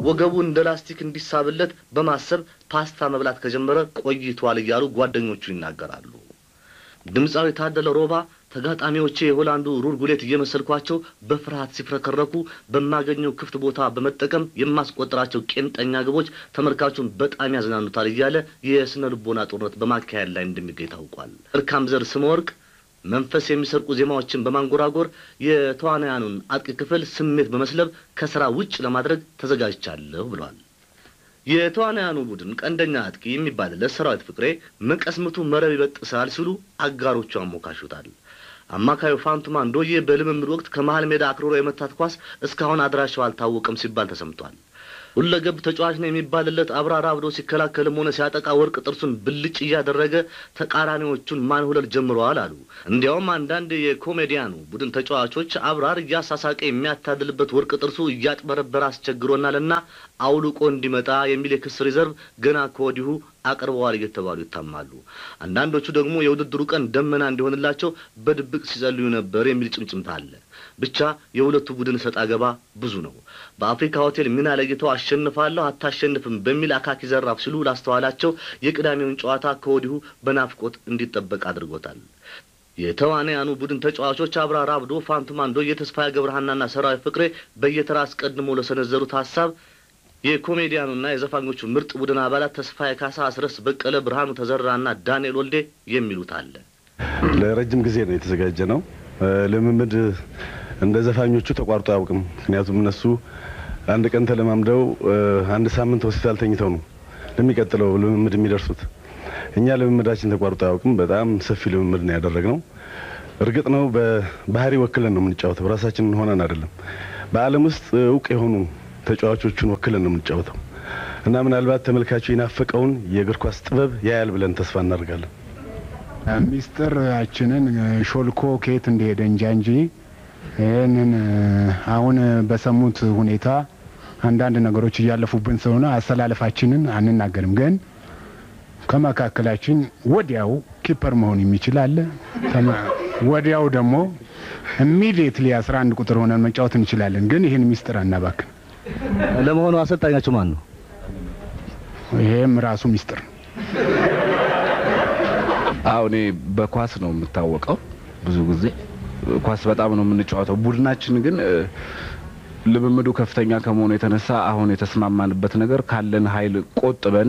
ወገቡ እንደ ላስቲክ እንዲሳብለት በማሰብ ፓስታ መብላት ከጀመረ ቆይቷል እያሉ ጓደኞቹ ይናገራሉ። ድምፃዊ ታደለ ሮባ ተጋጣሚዎቼ የሆላንዱ ሩር ጉሌት እየመሰልኳቸው በፍርሃት ሲፍረከረኩ በማገኘው ክፍት ቦታ በመጠቀም የማስቆጥራቸው ቄንጠኛ ግቦች ተመልካቹን በጣም ያዝናኑታል እያለ የስነ ልቦና ጦርነት በማካሄድ ላይ እንደሚገኝ ታውቋል። እርካም ዘር ስመ ወርቅ መንፈስ የሚሰርቁ ዜማዎችን በማንጎራጎር የተዋናያኑን አጥቂ ክፍል ስሜት በመስለብ ከስራ ውጭ ለማድረግ ተዘጋጅቻለሁ ብሏል። የተዋናያኑ ቡድን ቀንደኛ አጥቂ የሚባልለት ሰራዊት ፍቅሬ መቀስምቱ መረብ ይበጥሳል ሲሉ አጋሮቹ አሞካሹታል። አማካዩ ፋንቱማ እንዶዬ በልምምድ ወቅት ከመሀል ሜዳ አክርሮ የመታት ኳስ እስካሁን አድራሻው አልታወቀም ሲባል ተሰምቷል። ሁለገብ ተጫዋች ነው የሚባልለት አብራራ አብዶ ሲከላከልም ሆነ ሲያጠቃ ወርቅ ጥርሱን ብልጭ እያደረገ ተቃራኒዎቹን ማንሁለል ጀምረዋል አሉ። እንዲያውም አንዳንድ የኮሜዲያኑ ቡድን ተጫዋቾች አብራር እያሳሳቀ የሚያታድልበት ወርቅ ጥርሱ እያጥበረበረ አስቸግሮናልና አውልቆ እንዲመጣ የሚል የክስ ሪዘርቭ ገና ከወዲሁ አቅርበዋል እየተባሉ ይታማሉ። አንዳንዶቹ ደግሞ የውድድሩ ቀን ደመና እንዲሆንላቸው በድብቅ ሲጸልዩ ነበር የሚል ጭምጭምታ አለ። ብቻ የሁለቱ ቡድን ሰጥ አገባ ብዙ ነው። በአፍሪካ ሆቴል ሚና ለይተው አሸንፋለሁ አታሸንፍም በሚል አካኪ ዘራፍ ሲሉ ላስተዋላቸው የቅዳሜውን ጨዋታ ከወዲሁ በናፍቆት እንዲጠበቅ አድርጎታል። የተዋንያኑ ቡድን ተጫዋቾች አብራር አብዶ፣ ፋንቱማ እንዶዬ፣ ተስፋዬ ገብረሃናና ሰራዊት ፍቅሬ በየተራ አስቀድሞ ለሰነዘሩት ሀሳብ የኮሜዲያኑና የዘፋኞቹ ምርጥ ቡድን አባላት ተስፋዬ ካሳ፣ አስረስ በቀለ፣ ብርሃኑ ተዘራና ዳንኤል ወልዴ የሚሉት አለ። ለረጅም ጊዜ ነው የተዘጋጀ ነው። ልምምድ እንደ ዘፋኞቹ ተቋርጦ አያውቅም። ምክንያቱም እነሱ አንድ ቀን ተለማምደው አንድ ሳምንት ሆስፒታል ተኝተው ነው ለሚቀጥለው ልምምድ የሚደርሱት። እኛ ልምምዳችን ተቋርጦ አያውቅም። በጣም ሰፊ ልምምድ ነው ያደረግነው። እርግጥ ነው በባህሪ ወክለን ነው የምንጫወተው፣ ራሳችንን ሆነን አይደለም። በዓለም ውስጥ እውቅ የሆኑ ተጫዋቾቹን ወክለን ነው የምንጫወተው እና ምናልባት ተመልካቹ የናፈቀውን የእግር ኳስ ጥበብ ያያል ብለን ተስፋ እናደርጋለን። ሚስጥራችንን ሾልኮ ከየት እንደሄደ እንጃ እንጂ ይህንን አሁን በሰሙት ሁኔታ አንዳንድ ነገሮች እያለፉብን ስለሆነ አሰላለፋችንን አንናገርም። ግን ከመካከላችን ወዲያው ኪፐር መሆን የሚችል አለ። ወዲያው ደግሞ ኢሚዲየትሊ አስራ አንድ ቁጥር ሆነን መጫወት እንችላለን። ግን ይህን ሚስጥር አናባክን። ለመሆኑ አሰልጣኛችሁ ማን ነው? ይሄም ራሱ ሚስጥር ነው። አዎ እኔ በኳስ ነው የምታወቀው። ብዙ ጊዜ ኳስ በጣም ነው የምንጫወተው። ቡድናችን ግን ልምምዱ ከፍተኛ ከመሆኑ የተነሳ አሁን የተስማማንበት ነገር ካለን ኃይል ቆጥበን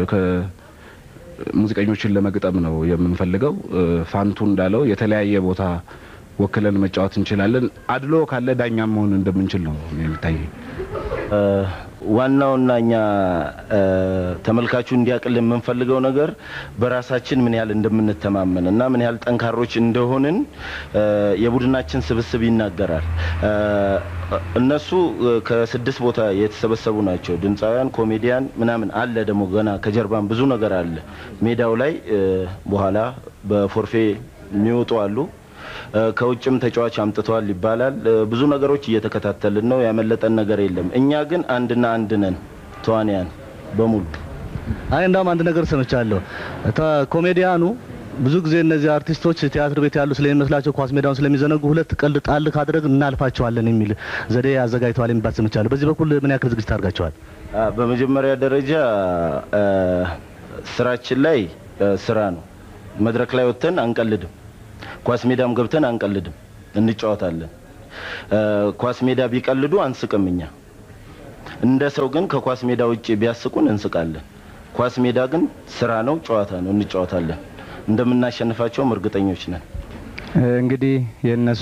ሙዚቀኞችን ለመግጠም ነው የምንፈልገው። ፋንቱ እንዳለው የተለያየ ቦታ ወክለን መጫወት እንችላለን። አድሎ ካለ ዳኛ መሆን እንደምንችል ነው የሚታየኝ። ዋናውና እኛ ተመልካቹ እንዲያቅል የምንፈልገው ነገር በራሳችን ምን ያህል እንደምንተማመን እና ምን ያህል ጠንካሮች እንደሆንን የቡድናችን ስብስብ ይናገራል። እነሱ ከስድስት ቦታ የተሰበሰቡ ናቸው። ድምፃውያን፣ ኮሜዲያን ምናምን አለ ደግሞ ገና ከጀርባም ብዙ ነገር አለ። ሜዳው ላይ በኋላ በፎርፌ የሚወጡ አሉ። ከውጭም ተጫዋች አምጥተዋል ይባላል። ብዙ ነገሮች እየተከታተልን ነው። ያመለጠን ነገር የለም። እኛ ግን አንድና አንድ ነን ተዋንያን በሙሉ። አይ እንዳውም አንድ ነገር ሰምቻለሁ። ኮሜዲያኑ ብዙ ጊዜ እነዚህ አርቲስቶች ቲያትር ቤት ያሉ ስለሚመስላቸው ኳስ ሜዳውን ስለሚዘነጉ ሁለት ቀልድ ጣል ካደረግ እናልፋቸዋለን የሚል ዘዴ አዘጋጅተዋል የሚባል ሰምቻለሁ። በዚህ በኩል ምን ያክል ዝግጅት አድርጋቸዋል? በመጀመሪያ ደረጃ ስራችን ላይ ስራ ነው። መድረክ ላይ ወጥተን አንቀልድም። ኳስ ሜዳም ገብተን አንቀልድም፣ እንጫወታለን። ኳስ ሜዳ ቢቀልዱ አንስቅም። እኛ እንደ ሰው ግን ከኳስ ሜዳ ውጭ ቢያስቁን እንስቃለን። ኳስ ሜዳ ግን ስራ ነው፣ ጨዋታ ነው፣ እንጫወታለን። እንደምናሸንፋቸውም እርግጠኞች ነን። እንግዲህ የእነሱ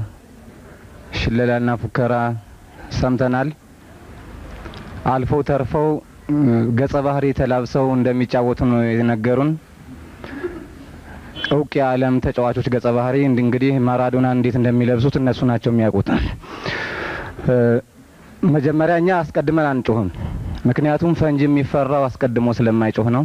ሽለላና ፉከራ ሰምተናል። አልፈው ተርፈው ገጸ ባህሪ ተላብሰው እንደሚጫወቱ ነው የነገሩን። እውቅ የዓለም ተጫዋቾች ገጸ ባህሪ እንግዲህ ማራዶና እንዴት እንደሚለብሱት እነሱ ናቸው የሚያውቁት። መጀመሪያ እኛ አስቀድመን አንጮህም፣ ምክንያቱም ፈንጂ የሚፈራው አስቀድሞ ስለማይጮህ ነው።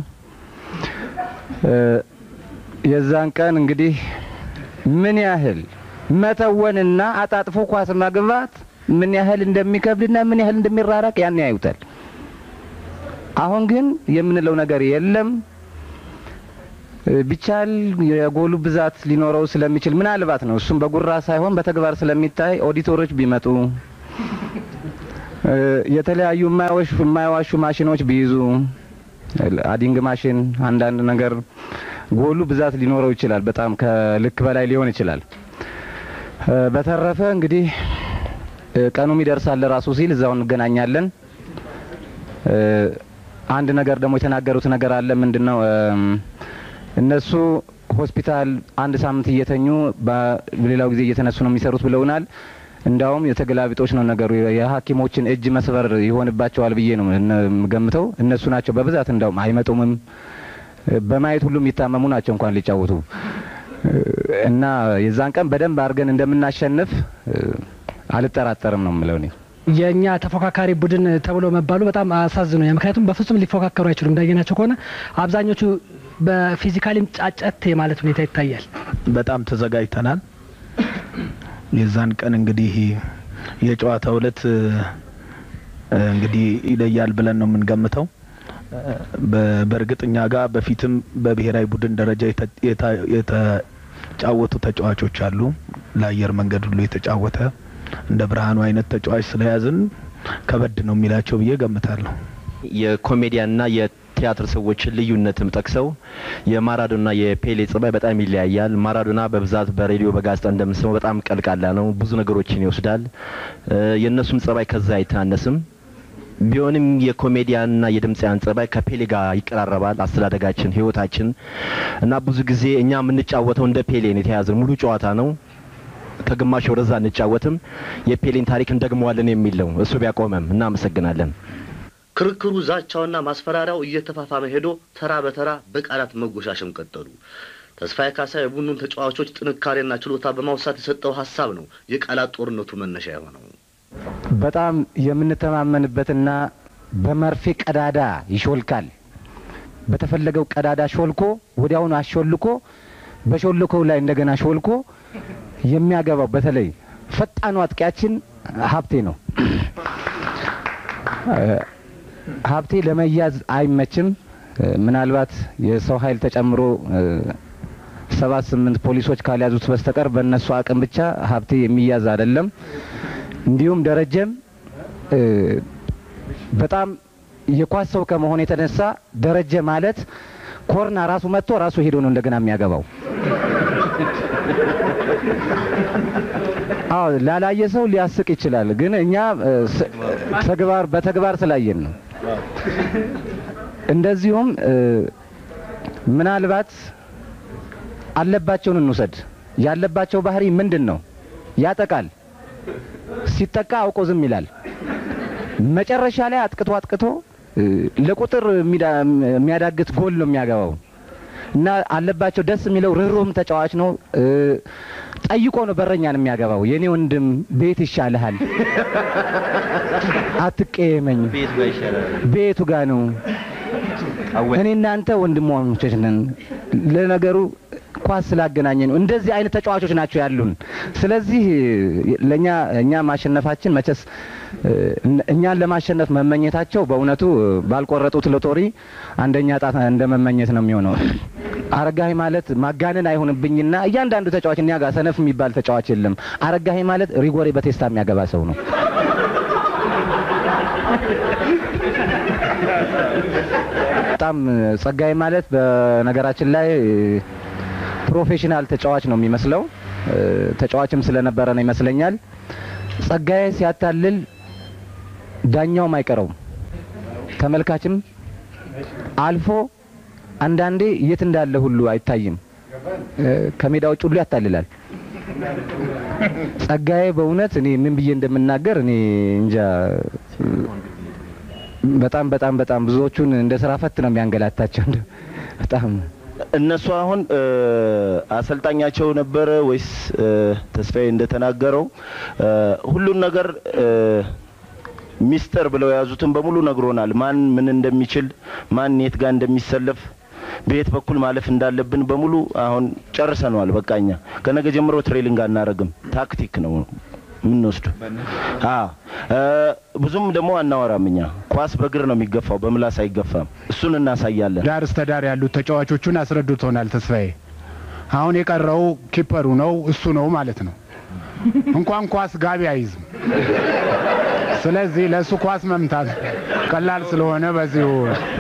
የዛን ቀን እንግዲህ ምን ያህል መተወንና አጣጥፎ ኳስ ማግባት ምን ያህል እንደሚከብድና ምን ያህል እንደሚራራቅ ያን ያዩታል። አሁን ግን የምንለው ነገር የለም። ቢቻል የጎሉ ብዛት ሊኖረው ስለሚችል ምናልባት ነው እሱም በጉራ ሳይሆን በተግባር ስለሚታይ ኦዲተሮች ቢመጡ የተለያዩ የማይዋሹ የማይዋሹ ማሽኖች ቢይዙ አዲንግ ማሽን አንዳንድ ነገር ጎሉ ብዛት ሊኖረው ይችላል። በጣም ከልክ በላይ ሊሆን ይችላል። በተረፈ እንግዲህ ቀኑም ይደርሳል ራሱ ሲል እዛው እንገናኛለን። አንድ ነገር ደግሞ የተናገሩት ነገር አለ። ምንድን ነው እነሱ ሆስፒታል አንድ ሳምንት እየተኙ በሌላው ጊዜ እየተነሱ ነው የሚሰሩት ብለውናል። እንዳውም የተገላቢጦች ነው ነገሩ። የሐኪሞችን እጅ መስበር ይሆንባቸዋል ብዬ ነው የምገምተው። እነሱ ናቸው በብዛት እንዳውም አይመጡምም። በማየት ሁሉም የሚታመሙ ናቸው እንኳን ሊጫወቱ እና የዛን ቀን በደንብ አድርገን እንደምናሸንፍ አልጠራጠርም ነው የምለው እኔ። የእኛ ተፎካካሪ ቡድን ተብሎ መባሉ በጣም አሳዝኖኛል። ምክንያቱም በፍጹም ሊፎካከሩ አይችሉም። እንዳየናቸው ከሆነ አብዛኞቹ በፊዚካሊም ጫጨት የማለት ሁኔታ ይታያል። በጣም ተዘጋጅተናል። የዛን ቀን እንግዲህ የጨዋታው ዕለት እንግዲህ ይለያል ብለን ነው የምንገምተው። በእርግጥ እኛ ጋር በፊትም በብሔራዊ ቡድን ደረጃ የተጫወቱ ተጫዋቾች አሉ። ለአየር መንገድ ሁሉ የተጫወተ እንደ ብርሃኑ አይነት ተጫዋች ስለያዝን ከበድ ነው የሚላቸው ብዬ ገምታለሁ። የኮሜዲያንና የቲያትር ሰዎችን ልዩነትም ጠቅሰው የማራዶና የፔሌ ጸባይ በጣም ይለያያል። ማራዶና በብዛት በሬዲዮ በጋዜጣ እንደምንሰማው በጣም ቀልቃላ ነው፣ ብዙ ነገሮችን ይወስዳል። የእነሱም ጸባይ ከዛ አይተናነስም። ቢሆንም የኮሜዲያንና የድምፃውያን ጸባይ ከፔሌ ጋር ይቀራረባል። አስተዳደጋችን፣ ህይወታችን እና ብዙ ጊዜ እኛ የምንጫወተው እንደ ፔሌን የተያዘን ሙሉ ጨዋታ ነው። ከግማሽ ወደዛ እንጫወትም የፔሌን ታሪክ እንደግመዋለን የሚል ነው። እሱ ቢያቆመም እናመሰግናለን። ክርክሩ፣ ዛቻውና ማስፈራሪያው እየተፋፋመ ሄዶ ተራ በተራ በቃላት መጎሻሸም ቀጠሉ። ተስፋዬ ካሳ የቡድኑን ተጫዋቾች ጥንካሬና ችሎታ በማውሳት የሰጠው ሀሳብ ነው የቃላት ጦርነቱ መነሻ የሆነው። በጣም የምንተማመንበትና በመርፌ ቀዳዳ ይሾልካል። በተፈለገው ቀዳዳ ሾልኮ ወዲያውኑ አሾልኮ በሾልኮው ላይ እንደገና ሾልኮ የሚያገባው በተለይ ፈጣኑ አጥቂያችን ሀብቴ ነው። ሀብቴ ለመያዝ አይመችም። ምናልባት የሰው ኃይል ተጨምሮ ሰባት ስምንት ፖሊሶች ካልያዙት በስተቀር በእነሱ አቅም ብቻ ሀብቴ የሚያዝ አይደለም። እንዲሁም ደረጀም በጣም የኳስ ሰው ከመሆን የተነሳ ደረጀ ማለት ኮርና ራሱ መጥቶ ራሱ ሄዶ ነው እንደገና የሚያገባው። አዎ ላላየ ሰው ሊያስቅ ይችላል፣ ግን እኛ ተግባር በተግባር ስላየን ነው። እንደዚሁም ምናልባት አለባቸውን እንውሰድ። ያለባቸው ባህሪ ምንድን ነው? ያጠቃል። ሲጠቃ አውቆ ዝም ይላል። መጨረሻ ላይ አጥቅቶ አጥቅቶ ለቁጥር የሚያዳግት ጎል ነው የሚያገባው እና አለባቸው ደስ የሚለው ርህሩህም ተጫዋች ነው። ጠይቆ ነው በረኛን የሚያገባው። የኔ ወንድም ቤት ይሻልሃል፣ አትቀየመኝ፣ ቤቱ ጋ ነው። እኔ እናንተ ወንድሞች ነን። ለነገሩ ኳስ ስላገናኘ ነው። እንደዚህ አይነት ተጫዋቾች ናቸው ያሉን። ስለዚህ ለእኛ እኛ ማሸነፋችን መቼስ እኛን ለማሸነፍ መመኘታቸው በእውነቱ ባልቆረጡት ሎቶሪ አንደኛ ጣት እንደ መመኘት ነው የሚሆነው። አረጋኸኝ ማለት ማጋነን አይሆንብኝና እያንዳንዱ ተጫዋች እኛ ጋር ሰነፍ የሚባል ተጫዋች የለም። አረጋኸኝ ማለት ሪጎሬ በቴስታ የሚያገባ ሰው ነው። በጣም ጸጋዬ ማለት በነገራችን ላይ ፕሮፌሽናል ተጫዋች ነው የሚመስለው። ተጫዋችም ስለነበረ ነው ይመስለኛል። ጸጋዬ ሲያታልል ዳኛውም አይቀረውም፣ ተመልካችም አልፎ አንዳንዴ የት እንዳለ ሁሉ አይታይም። ከሜዳ ውጭ ሁሉ ያታልላል። ጸጋዬ በእውነት እኔ ምን ብዬ እንደምናገር እኔ እንጃ። በጣም በጣም በጣም ብዙዎቹን እንደ ስራ ፈት ነው የሚያንገላታቸው። በጣም እነሱ አሁን አሰልጣኛቸው ነበረ ወይስ ተስፋዬ እንደተናገረው ሁሉን ነገር ሚስጥር ብለው የያዙትን በሙሉ ነግሮናል። ማን ምን እንደሚችል፣ ማን የት ጋር እንደሚሰለፍ፣ በየት በኩል ማለፍ እንዳለብን በሙሉ አሁን ጨርሰነዋል። በቃኛ ከነገ ጀምሮ ትሬሊንግ አናረግም። ታክቲክ ነው የምንወስዱ። ብዙም ደግሞ አናወራም። እኛ ኳስ በእግር ነው የሚገፋው፣ በምላስ አይገፋም። እሱን እናሳያለን። ዳር እስተ ዳር ያሉት ተጫዋቾቹን አስረድቶናል ተስፋዬ። አሁን የቀረው ኪፐሩ ነው እሱ ነው ማለት ነው። እንኳን ኳስ ጋቢ አይዝም። ስለዚህ ለእሱ ኳስ መምታት ቀላል ስለሆነ በዚሁ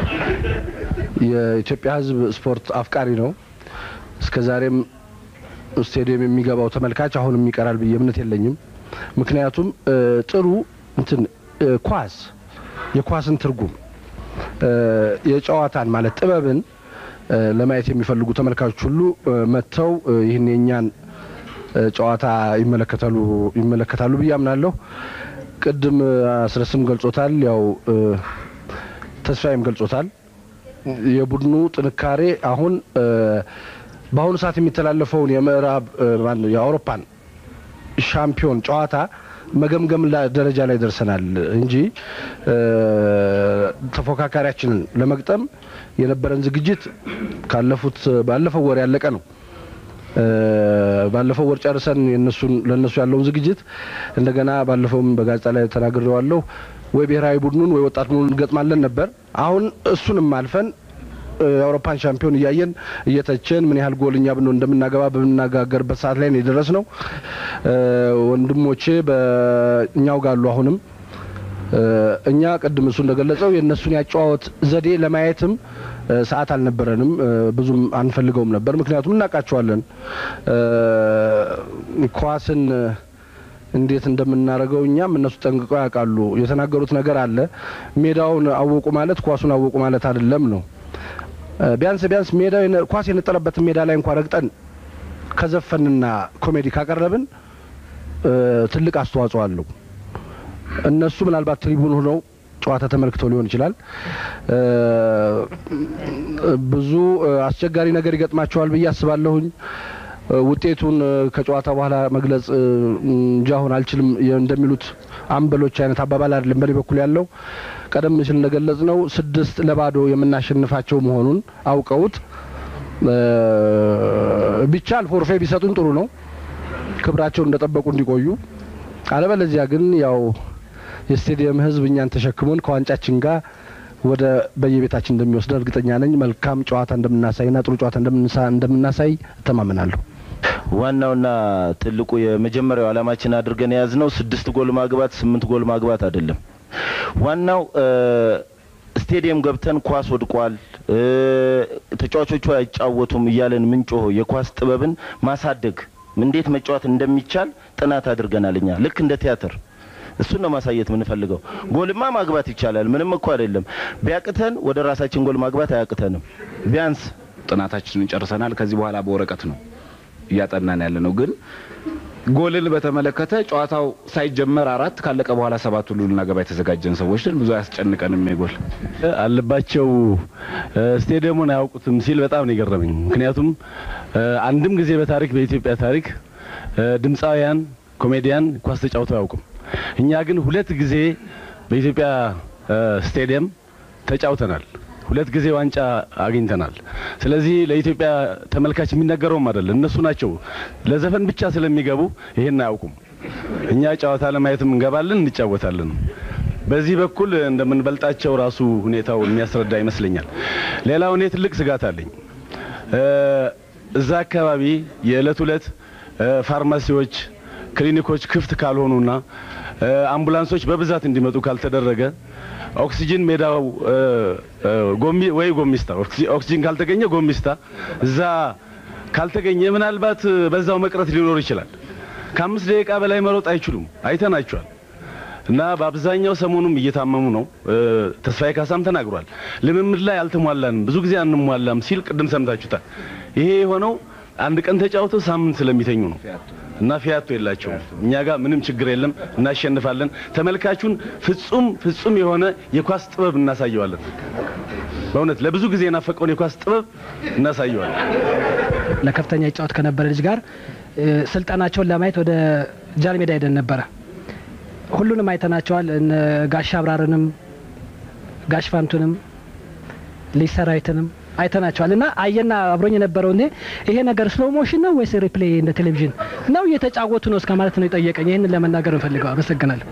የኢትዮጵያ ሕዝብ ስፖርት አፍቃሪ ነው። እስከ ዛሬም ስቴዲየም የሚገባው ተመልካች አሁንም ይቀራል ብዬ እምነት የለኝም። ምክንያቱም እ፣ ጥሩ እንትን እ፣ ኳስ የኳስን ትርጉም እ፣ የጨዋታን ማለት ጥበብን እ፣ ለማየት የሚፈልጉ ተመልካቾች ሁሉ እ፣ መጥተው እ፣ ይህን የእኛን እ፣ ጨዋታ ይመለከታሉ ይመለከታሉ ብዬ አምናለሁ። ቅድም እ፣ አስረስም ገልጾታል፣ ያው እ፣ ተስፋዬም ገልጾታል። የቡድኑ ጥንካሬ አሁን እ፣ በአሁኑ ሰዓት የሚተላለፈውን የምዕራብ እ፣ ማነው የአውሮፓን ሻምፒዮን ጨዋታ መገምገም ላ- ደረጃ ላይ ደርሰናል እንጂ እ፣ ተፎካካሪያችንን ለመግጠም የነበረን ዝግጅት ካለፉት ባለፈው ወር ያለቀ ነው። እ፣ ባለፈው ወር ጨርሰን የነሱን ለነሱ ያለውን ዝግጅት እንደገና ባለፈውም በጋዜጣ ላይ ተናግሬዋለሁ። ወይ ብሔራዊ ቡድኑን ወይ ወጣት ቡድኑን እንገጥማለን ነበር። አሁን እሱንም አልፈን እ፣ የአውሮፓን ሻምፒዮን እያየን እየተቸን ምን ያህል ጎል እኛ ብንሆን እንደምናገባ በምናጋገርበት ሰዓት ላይ ነው የደረስ ነው። ወንድሞቼ በእኛው ጋሉ አሁንም እ፣ እኛ ቅድም እሱ እንደገለጸው የእነሱን ያጨዋወት ዘዴ ለማየትም እ፣ ሰዓት አልነበረንም። እ፣ ብዙም አንፈልገውም ነበር፣ ምክንያቱም እናውቃቸዋለን እ፣ ኳስን እ፣ እንዴት እንደምናደርገው እኛም እነሱ ጠንቅቀው ያውቃሉ። የተናገሩት ነገር አለ። ሜዳውን አወቁ ማለት ኳሱን አወቁ ማለት አይደለም ነው። እ፣ ቢያንስ ቢያንስ ሜዳው የነ- ኳስ የነጠለበትን ሜዳ ላይ እንኳን ረግጠን ከዘፈንና ኮሜዲ ካቀረብን እ፣ ትልቅ አስተዋጽኦ አለው። እነሱ ምናልባት ትሪቡን ሆነው ጨዋታ ተመልክተው ሊሆን ይችላል። እ፣ ብዙ እ፣ አስቸጋሪ ነገር ይገጥማቸዋል ብዬ አስባለሁኝ። እ፣ ውጤቱን እ፣ ከጨዋታ በኋላ መግለጽ እ፣ እንጂ አሁን አልችልም የ- እንደሚሉት አምበሎች አይነት አባባል አይደለም በእኔ በኩል ያለው። ቀደም ሲል እንደገለጽ ነው ስድስት ለባዶ የምናሸንፋቸው መሆኑን አውቀውት እ፣ ቢቻል ፎርፌ ቢሰጡን ጥሩ ነው ክብራቸውን እንደጠበቁ እንዲቆዩ አለበለዚያ ግን ያው የስቴዲየም ሕዝብ እኛን ተሸክሞን ከዋንጫችን ጋር ወደ በየቤታችን እንደሚወስደን እርግጠኛ ነኝ። መልካም ጨዋታ እንደምናሳይና ጥሩ ጨዋታ እንደምንሳ- እንደምናሳይ እተማመናለሁ። ዋናውና ትልቁ የመጀመሪያው ዓላማችን አድርገን የያዝነው ስድስት ጎል ማግባት ስምንት ጎል ማግባት አይደለም። ዋናው እ፣ ስቴዲየም ገብተን ኳስ ወድቋል፣ እ፣ ተጫዋቾቹ አይጫወቱም እያለን ምንጮሆ የኳስ ጥበብን ማሳደግ እንዴት መጫወት እንደሚቻል ጥናት አድርገናል። እኛ ልክ እንደ ቲያትር እሱን ነው ማሳየት የምንፈልገው። ጎልማ ማግባት ይቻላል፣ ምንም እኮ አይደለም። ቢያቅተን ወደ ራሳችን ጎል ማግባት አያቅተንም። ቢያንስ ጥናታችንን ጨርሰናል። ከዚህ በኋላ በወረቀት ነው እያጠናን ያለ ነው። ግን ጎልን በተመለከተ ጨዋታው ሳይጀመር አራት ካለቀ በኋላ ሰባት ሁሉ ልናገባ የተዘጋጀን ሰዎች ነን። ብዙ አያስጨንቀንም የጎል አለባቸው እ፣ ስቴዲየሙን አያውቁትም ሲል በጣም ነው የገረመኝ። ምክንያቱም እ፣ አንድም ጊዜ በታሪክ በኢትዮጵያ ታሪክ እ፣ ድምፃውያን ኮሜዲያን ኳስ ተጫውተው አያውቁም። እኛ ግን ሁለት ጊዜ በኢትዮጵያ እ፣ ስቴዲየም ተጫውተናል። ሁለት ጊዜ ዋንጫ አግኝተናል። ስለዚህ ለኢትዮጵያ ተመልካች የሚነገረውም አይደለም። እነሱ ናቸው ለዘፈን ብቻ ስለሚገቡ ይሄን አያውቁም። እኛ ጨዋታ ለማየትም እንገባለን፣ እንጫወታለን። በዚህ በኩል እንደምንበልጣቸው ራሱ ሁኔታው የሚያስረዳ ይመስለኛል። ሌላው እኔ ትልቅ ስጋት አለኝ። እ፣ እዛ አካባቢ የዕለት ዕለት እ፣ ፋርማሲዎች፣ ክሊኒኮች ክፍት ካልሆኑና እ፣ አምቡላንሶች በብዛት እንዲመጡ ካልተደረገ ኦክሲጅን ሜዳው እ፣ እ፣ ጎሚ ወይ ጎሚስታ ኦክሲ- ኦክሲጅን ካልተገኘ ጎሚስታ እዛ ካልተገኘ ምናልባት እ፣ በዛው መቅረት ሊኖር ይችላል። ከአምስት ደቂቃ በላይ መሮጥ አይችሉም። አይተናቸዋል። እና በአብዛኛው ሰሞኑም እየታመሙ ነው። እ፣ ተስፋዬ ካሳም ተናግሯል። ልምምድ ላይ አልተሟላንም፣ ብዙ ጊዜ አንሟላም ሲል ቅድም ሰምታችሁታል። ይሄ የሆነው አንድ ቀን ተጫውተው ሳምንት ስለሚተኙ ነው። እና ፊያቶ የላቸውም። እኛ ጋር ምንም ችግር የለም፣ እናሸንፋለን። ተመልካቹን ፍጹም ፍጹም የሆነ የኳስ ጥበብ እናሳየዋለን። በእውነት ለብዙ ጊዜ የናፈቀውን የኳስ ጥበብ እናሳየዋለን። ለከፍተኛ ይጫወት ከነበረ ልጅ ጋር እ፣ ስልጠናቸውን ለማየት ወደ ጃን ሜዳ ሄደን ነበረ። ሁሉንም አይተናቸዋል። እነ ጋሽ አብራርንም ጋሽ ፋንቱንም ልጅ ሰራዊትንም አይተናቸዋል። እና አየና አብሮኝ የነበረው እኔ ይሄ ነገር ስሎ ሞሽን ነው ወይስ ሪፕሌይ እንደ ቴሌቪዥን ነው እየተጫወቱ ነው እስከ ማለት ነው የጠየቀኝ። ይህንን ለመናገር እንፈልገው። አመሰግናለሁ።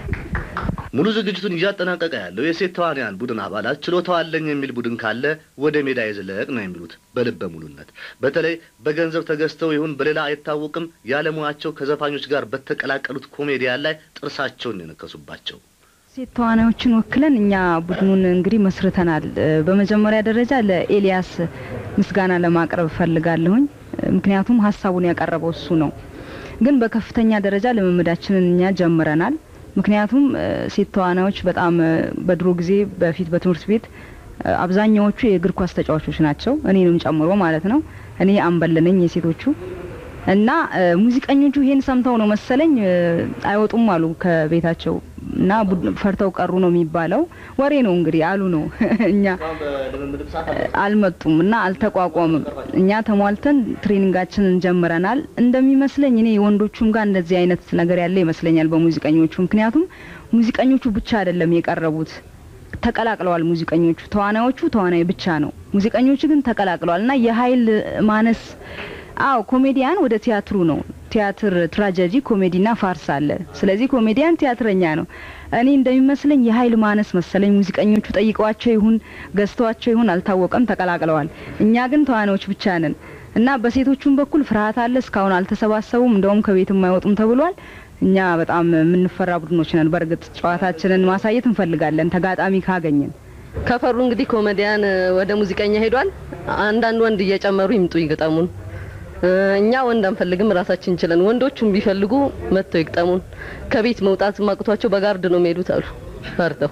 ሙሉ ዝግጅቱን እያጠናቀቀ ያለው የሴት ተዋንያን ቡድን አባላት ችሎታው አለኝ የሚል ቡድን ካለ ወደ ሜዳ ይዝለቅ ነው የሚሉት በልበ ሙሉነት። በተለይ በገንዘብ ተገዝተው ይሁን በሌላ አይታወቅም ያለሙያቸው ከዘፋኞች ጋር በተቀላቀሉት ኮሜዲያን ላይ ጥርሳቸውን የነከሱባቸው ሴት ተዋናዮችን ወክለን እኛ ቡድኑን እንግዲህ መስርተናል። እ፣ በመጀመሪያ ደረጃ ለኤልያስ ምስጋና ለማቅረብ እፈልጋለሁኝ። እ፣ ምክንያቱም ሀሳቡን ያቀረበው እሱ ነው። ግን በከፍተኛ ደረጃ ልምምዳችንን እኛ ጀምረናል። ምክንያቱም እ፣ ሴት ተዋናዮች በጣም እ፣ በድሮ ጊዜ በፊት በትምህርት ቤት እ፣ አብዛኛዎቹ የእግር ኳስ ተጫዋቾች ናቸው፣ እኔንም ጨምሮ ማለት ነው። እኔ አምበል ነኝ የሴቶቹ እና እ፣ ሙዚቀኞቹ ይሄን ሰምተው ነው መሰለኝ እ፣ አይወጡም አሉ ከቤታቸው እና ቡድ- ፈርተው ቀሩ ነው የሚባለው። ወሬ ነው እንግዲህ አሉ ነው እኛ አልመጡም እና አልተቋቋምም። እኛ ተሟልተን ትሬኒንጋችንን ጀምረናል። እንደሚመስለኝ እኔ ወንዶቹም ጋር እንደዚህ አይነት ነገር ያለ ይመስለኛል በሙዚቀኞቹ። ምክንያቱም ሙዚቀኞቹ ብቻ አይደለም የቀረቡት ተቀላቅለዋል። ሙዚቀኞቹ ተዋናዮቹ ተዋናይ ብቻ ነው፣ ሙዚቀኞቹ ግን ተቀላቅለዋል እና የኃይል ማነስ አዎ ኮሜዲያን ወደ ቲያትሩ ነው። ቲያትር ትራጀዲ፣ ኮሜዲና ፋርስ አለ። ስለዚህ ኮሜዲያን ቲያትረኛ ነው። እኔ እንደሚመስለኝ የኃይል ማነስ መሰለኝ ሙዚቀኞቹ ጠይቀዋቸው ይሁን ገዝተዋቸው ይሁን አልታወቀም፣ ተቀላቅለዋል። እኛ ግን ተዋናዮች ብቻ ነን እና በሴቶቹም በኩል ፍርሃት አለ። እስካሁን አልተሰባሰቡም፣ እንደውም ከቤትም አይወጡም ተብሏል። እኛ በጣም የምንፈራ ቡድኖች ነን። በእርግጥ ጨዋታችንን ማሳየት እንፈልጋለን ተጋጣሚ ካገኘን። ከፈሩ እንግዲህ ኮሜዲያን ወደ ሙዚቀኛ ሄዷል። አንዳንድ ወንድ እየጨመሩ ይምጡ ይግጠሙን። እ፣ እኛ ወንድ አንፈልግም፣ ራሳችን እንችለን። ወንዶቹም ቢፈልጉ መጥተው ይግጠሙን። ከቤት መውጣት ማቅቷቸው በጋርድ ነው የሚሄዱት አሉ ፈርተው።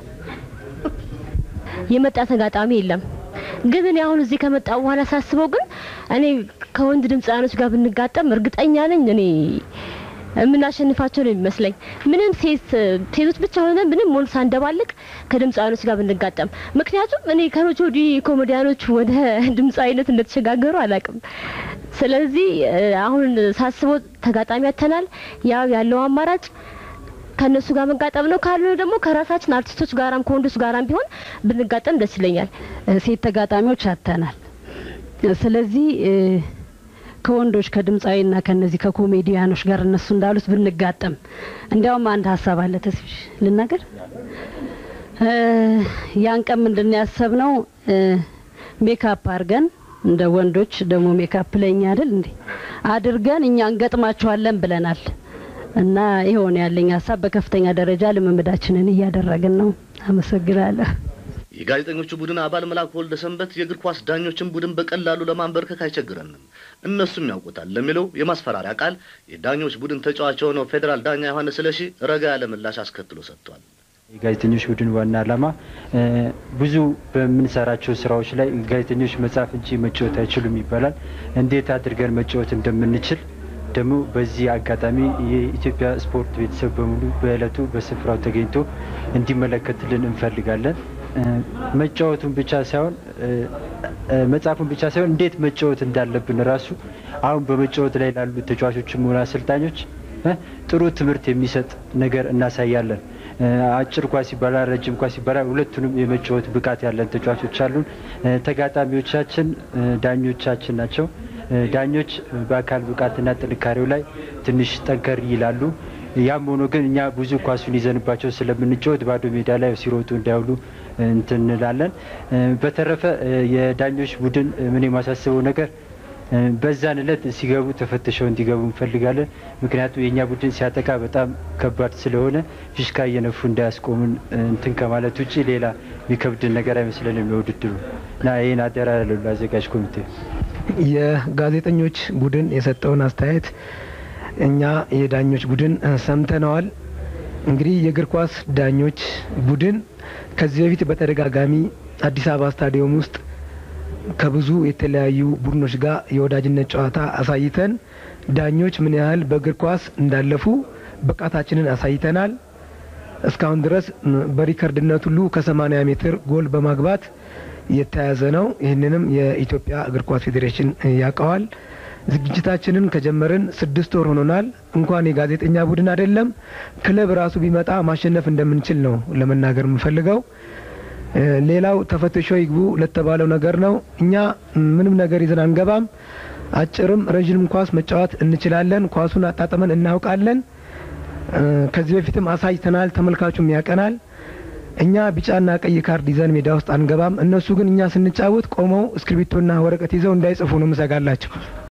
የመጣ ተጋጣሚ የለም። ግን እኔ አሁን እዚህ ከመጣሁ በኋላ ሳስበው ግን እኔ ከወንድ ድምፃውያኖች ጋር ብንጋጠም እርግጠኛ ነኝ እኔ የምናሸንፋቸው ነው የሚመስለኝ። ምንም ሴት ሴቶች ብቻ ሆነን ምንም ወንድ ሳንደባልቅ ከድምፃውያኖች ጋር ብንጋጠም፣ ምክንያቱም እኔ ከመቼ ወዲህ ኮሜዲያኖች ወደ ድምፃዊነት እንደተሸጋገሩ አላውቅም። ስለዚህ እ፣ አሁን ሳስበው ተጋጣሚ ያተናል። ያው ያለው አማራጭ ከእነሱ ጋር መጋጠም ነው። ካልሆነ ደግሞ ከራሳችን አርቲስቶች ጋራም ከወንዶች ጋራም ቢሆን ብንጋጠም ደስ ይለኛል። ሴት ተጋጣሚዎች አጥተናል። ስለዚህ እ፣ ከወንዶች ከድምፃዊና ከነዚህ ከኮሜዲያኖች ጋር እነሱ እንዳሉት ብንጋጠም፣ እንዲያውም አንድ ሀሳብ አለ። ተስፍሽ ልናገር። እ፣ ያን ቀን ምንድን ነው ያሰብነው? እ፣ ሜካፕ አድርገን እንደ ወንዶች ደግሞ ሜካፕ ለኛ አይደል እንዴ አድርገን እኛ እንገጥማቸዋለን ብለናል። እና ይሆን ያለኝ ሀሳብ በከፍተኛ ደረጃ ልምምዳችንን እያደረግን ነው። አመሰግናለሁ። የጋዜጠኞቹ ቡድን አባል መላኩ ወልደ ሰንበት የእግር ኳስ ዳኞችን ቡድን በቀላሉ ለማንበርከክ አይቸግረንም፣ እነሱም ያውቁታል ለሚለው የማስፈራሪያ ቃል የዳኞች ቡድን ተጫዋች የሆነው ፌዴራል ዳኛ ዮሐንስ ስለሺ ረጋ ያለ ምላሽ አስከትሎ ሰጥቷል። የጋዜጠኞች ቡድን ዋና ዓላማ እ፣ ብዙ በምንሰራቸው ስራዎች ላይ ጋዜጠኞች መጻፍ እንጂ መጫወት አይችሉም ይባላል። እንዴት አድርገን መጫወት እንደምንችል ደግሞ በዚህ አጋጣሚ የኢትዮጵያ ስፖርት ቤተሰብ በሙሉ በእለቱ በስፍራው ተገኝቶ እንዲመለከትልን እንፈልጋለን። እ፣ መጫወቱን ብቻ ሳይሆን እ፣ እ፣ መጻፉን ብቻ ሳይሆን እንዴት መጫወት እንዳለብን ራሱ አሁን በመጫወት ላይ ላሉ ተጫዋቾችም ሆነ አሰልጣኞች እ፣ ጥሩ ትምህርት የሚሰጥ ነገር እናሳያለን። እ፣ አጭር ኳስ ይባላል፣ ረጅም ኳስ ይባላል። ሁለቱንም የመጫወት ብቃት ያለን ተጫዋቾች አሉን። እ፣ ተጋጣሚዎቻችን እ፣ ዳኞቻችን ናቸው። እ፣ ዳኞች በአካል ብቃትና ጥንካሬው ላይ ትንሽ ጠንከር ይላሉ። ያም ሆኖ ግን እኛ ብዙ ኳሱን ይዘንባቸው ስለምንጫወት ባዶ ሜዳ ላይ ሲሮጡ እንዳይውሉ እንትን እንላለን። እ፣ በተረፈ እ፣ የዳኞች ቡድን እ፣ ምን የማሳስበው ነገር እ፣ በዛን እለት ሲገቡ ተፈትሸው እንዲገቡ እንፈልጋለን። ምክንያቱም የእኛ ቡድን ሲያጠቃ በጣም ከባድ ስለሆነ ፊሽካ እየነፉ እንዳያስቆሙን እ፣ እንትን ከማለት ውጭ ሌላ የሚከብድን ነገር አይመስለንም ለውድድሩ እና ይህን አደራ ያለው ለአዘጋጅ ኮሚቴ የጋዜጠኞች ቡድን የሰጠውን አስተያየት እኛ የዳኞች ቡድን እ፣ ሰምተነዋል። እንግዲህ የእግር ኳስ ዳኞች ቡድን ከዚህ በፊት በተደጋጋሚ አዲስ አበባ ስታዲየም ውስጥ ከብዙ የተለያዩ ቡድኖች ጋር የወዳጅነት ጨዋታ አሳይተን ዳኞች ምን ያህል በእግር ኳስ እንዳለፉ ብቃታችንን አሳይተናል። እስካሁን ድረስ ም፣ በሪከርድነት ሁሉ ከ80 ሜትር ጎል በማግባት የተያዘ ነው። ይህንንም የኢትዮጵያ እግር ኳስ ፌዴሬሽን እ፣ ያውቀዋል። ዝግጅታችንን ከጀመርን ስድስት ወር ሆኖናል። እንኳን የጋዜጠኛ ቡድን አይደለም ክለብ ራሱ ቢመጣ ማሸነፍ እንደምንችል ነው ለመናገር የምፈልገው። እ፣ ሌላው ተፈትሾ ይግቡ ለተባለው ነገር ነው። እኛ ምንም ነገር ይዘን አንገባም። አጭርም ረዥንም ኳስ መጫወት እንችላለን። ኳሱን አጣጥመን እናውቃለን። እ፣ ከዚህ በፊትም አሳይተናል። ተመልካቹም ያቀናል። እኛ ቢጫና ቀይ ካርድ ይዘን ሜዳ ውስጥ አንገባም። እነሱ ግን እኛ ስንጫወት ቆመው እስክሪብቶና ወረቀት ይዘው እንዳይጽፉ ነው ምሰጋላቸው።